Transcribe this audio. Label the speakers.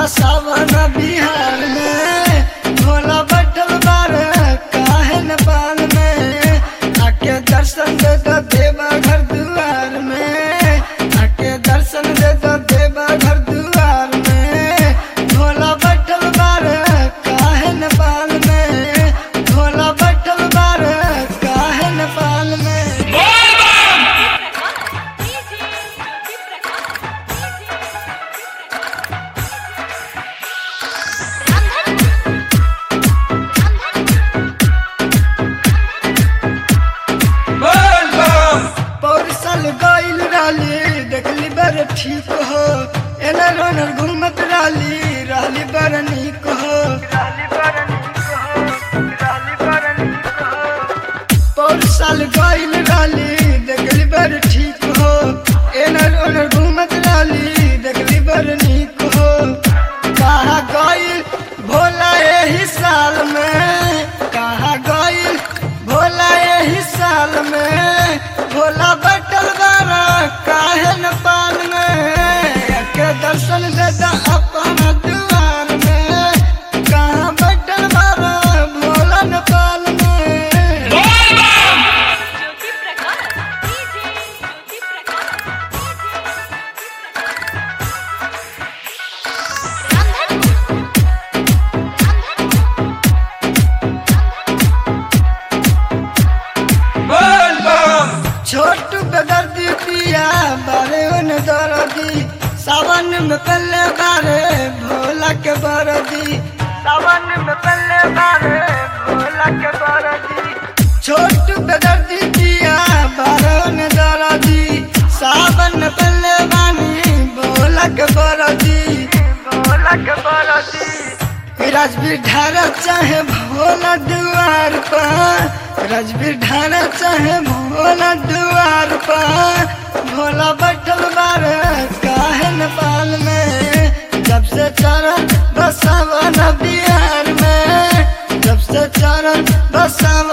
Speaker 1: बसावन बिहार में भोला बैठल बारे काहे नेपाल में आके दर्शन दे दो देवा घर दुआर में आके दर्शन दे दो देवा घर दुआर में भोला बैठल बारे काहे नेपाल में भोला बैठल बारे काहे नेपाल में पौरसल गइल राली देखली बड़ ठीक हो एने रोनर घूमत राली रहली बड़ नीक हो पौरसल गइल राली देखली बड़ ठीक हो एने रोनर घूमत राली देखली बड़ नीक हो कहा गइल भोला एही साल में कहा गइल भोला एही साल में भोला बैठल बारा काहे न पाल में के दर्शन दे दा अपन दुआर में कहाँ बैठल बारा भोला न पाल में
Speaker 2: ज्योति प्रकाश डीजे ज्योति
Speaker 1: छोटू बेदर्दी पिया बारे उन दरदी सावन में पल्ले बारे भोला के बरदी सावन में पल्ले बारे भोला के बरदी छोटू बेदर्दी पिया बारे उन दरदी सावन में पल्ले बानी भोला के बरदी भोला के बरदी राजवीर ढारा चाहे भोला दुआर पर राजवीर ढारा चाहे भोला दुआर पर भोला बैठल बारे काहे नेपाल में जब से चरण बसावन बिहार में जब से चरण बसावन